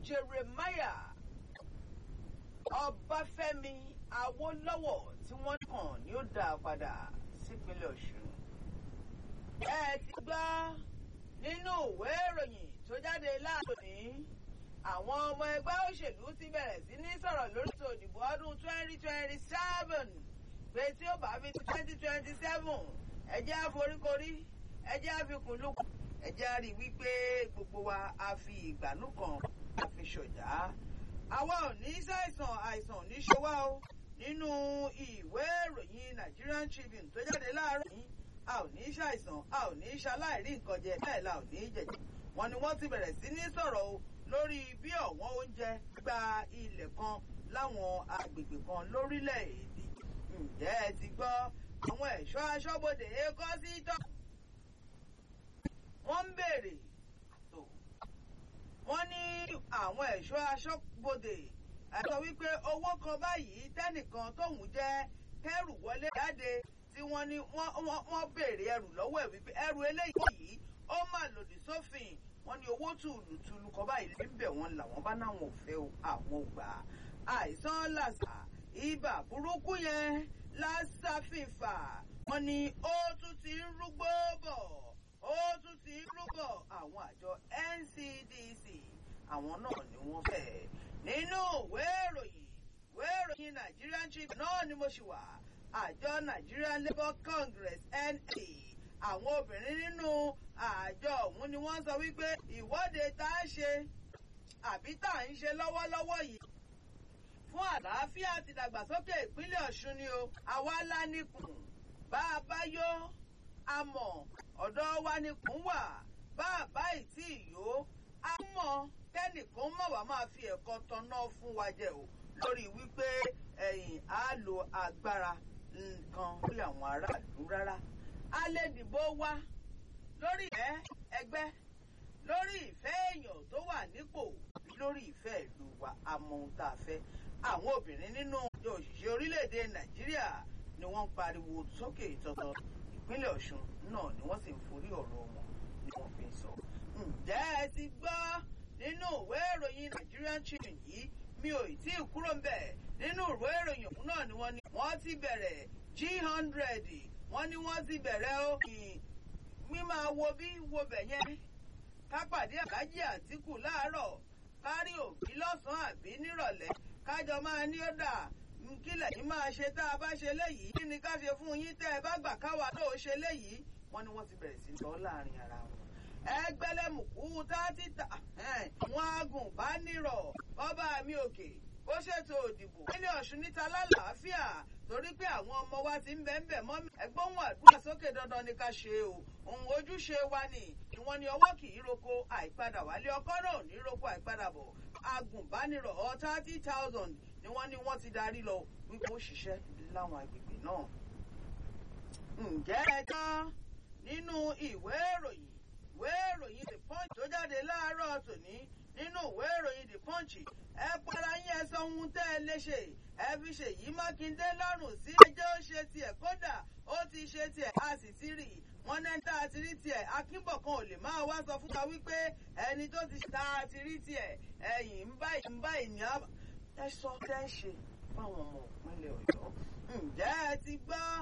Jeremiah Ọbáfẹ́mi Awólọ́wọ̀ tí wọ́n kàn ní ó dá padà sípínlẹ̀ Ọ̀ṣun. ẹ ti gbọ́ nínú ìwé ìròyìn tó jáde láàbòní àwọn ọmọ ẹgbẹ́ òṣèlú ti bẹ̀rẹ̀ sí ní sọ̀rọ̀ lórí ètò ìdìbò ọdún twenty twenty seven pé tí ó bá fi twenty twenty seven ẹ jẹ́ àforíkorí ẹ jẹ́ àfikùnlùkù ẹ jẹ́ àrí wípé gbogbo wa a fi ìgbànú kan a fi ṣọ̀já àwa ò ní ṣàìsàn àìsàn ò ní ṣe wá o nínú ìwé ìròyìn Nigerian Tribune tó jáde láàárọ̀ yìí a ò ní ṣàìsàn a ò ní ṣaláìrí nǹkan jẹ bẹ́ẹ̀ la ò ní jẹjẹ wọn ni wọ́n ti bẹ̀rẹ̀ sí ní sọ̀rọ̀ o lórí bí ọ̀wọ́n oúnjẹ gba ilẹ̀ kan láwọn agbègbè kan lórílẹ̀‐èdè ǹjẹ́ ẹ ti gbọ́ àwọn ẹ̀ṣọ́ aṣọ́bodè kọ́ sí tọ́ wọ́n ń béèrè tó wọ́n ní àwọn ẹ̀ṣọ́ aṣọ́bodè sọ wípé owó kan báyìí tẹ́nìkan tóun jẹ́ kẹ́rù wọlé jáde tí wọ́n ní wọ́n béèrè ẹrù lọ́wọ́ ẹ̀ wípé ẹrù eléyìí ó mà lòdì sófin wọ́n ní owó tùlùtùlù kan báyìí lè ń bẹ̀ wọ́n làwọn bá náwọn ò fẹ́ àwọn gbà àìsàn làṣà ibà burúkú yẹn lásàfìfà wọ́n ní ó tún ti ń rúgbó bọ̀ ó tún ti ń rúgbọ àwọn àjọ NCDC àwọn náà ni wọ́n fẹ́ nínú ìwé ìròyìn ìwé ìròyìn Nigerian Tribune náà ni mo ṣì wà àjọ Nigerian Labour Congress NA àwọn obìnrin nínú àjọ ọ̀hún ni wọ́n sọ wípé ìwọ́de tá a ṣe àbí tá à ń ṣe lọ́wọ́lọ́wọ́ yìí fún àlàáfíà àti ìdàgbàsókè ìpínlẹ̀ Ọ̀ṣun ni o àwa la níkùn bá a bá yó a mọ̀ ọ̀dọ̀ wa ni kùn wà bá a bá ìtì ìyó a mọ̀ kẹ́nìkan mọ̀ wá máa fi ẹ̀kọ́ tọ́nà fún wa jẹ o lórí wípé ẹ̀yìn á lo agbára nǹkan lórí àwọn aráàlú rárá a lè dìbò wa lórí ìfẹ́ ẹgbẹ́ lórí ìfẹ́ èèyàn tó wà nípò lórí ìfẹ́ ìlú wa àmọ́ ohun tá a fẹ́ àwọn obìnrin nínú ìjọ òṣìṣẹ́ orílẹ̀-èdè Nàìjíríà ni wọ́n ń pariwo sókè ìtọ́tọ́ ìpínlẹ̀ Ọ̀ṣun náà ni wọ́n sì ń forí ọ̀rọ̀ wọn ni wọ́n fi ń sọ. ǹjẹ́ ẹ ti gbọ́ nínú ìwé ìròyìn Nigerian Tribune yìí mi ò tí ì kúrò ń bẹ̀ nínú ìwé ìròyìn ọ̀hún náà ni wọ́n ní wọ́n ti bẹ̀rẹ̀ G hundred wọ́n ní wọ́n ti bẹ̀rẹ̀ ó mímọ wo bí wo bẹ̀ yẹn ká pàdé Àlájì Àtíkù láàárọ̀ kárí òbí lọ́sàn-án àbí nírọ̀lẹ́ kájọ máa ní ó dà kílẹ̀ yìí máa ṣe tá a bá ṣe léyìí kí ni ká ṣe fún yín tẹ́ ẹ bá gbà káwa náà ṣe léyìí wọ́n ní wọ́n ti bẹ̀rẹ̀ sí lọ láàrin ara wọn. ẹgbẹ́lẹ́mùkú tátí ta wọn agùnbánirọ̀ ọba mi òkè ó ṣètò òdìbò nílẹ̀ Ọ̀ṣun níta lálàáfíà torí pé àwọn ọmọ wa ti ń bẹ̀ ń bẹ̀ mọ́ mi ẹgbọ́n àdúrà sókè dandan ni ká ṣe o òun ojúṣe wa ni ìwọ̀n ni ọwọ́ kì í roko àìpadà wálé ọkọ náà ní roko àìpadà bọ̀ agùnbánirọ̀ ọ thirty thousand ni wọ́n ní wọ́n ti darí lọ wípé ó ṣiṣẹ́ láwọn agbègbè náà. ǹjẹ́ ẹ tán nínú ìwé ìròyìn ìwé ìròyìn the punch tó jáde láàárọ̀ tòní nínú ìwé ìròyìn the punch ẹ para yín ẹ sọ ohun tẹ́ ẹ lè ṣe ẹ fi ṣèyí mákindé lọ́rùn sí ẹjọ́ ó ṣe tiẹ̀ kódà ó ti ṣe tiẹ̀ a sì ti rí wọn náà tá a ti rí tiẹ̀ akínbọ̀kan ò lè máa wá sọ fún wa wípé ẹni tó ti tá a ti rí tiẹ̀ ẹ̀yìn ń báyìí ń báyìí ní ẹ sọ tẹ́ ṣe fáwọn ọmọ ìpínlẹ̀ ọ̀yọ́ ǹjẹ́ ẹ ti gbọ́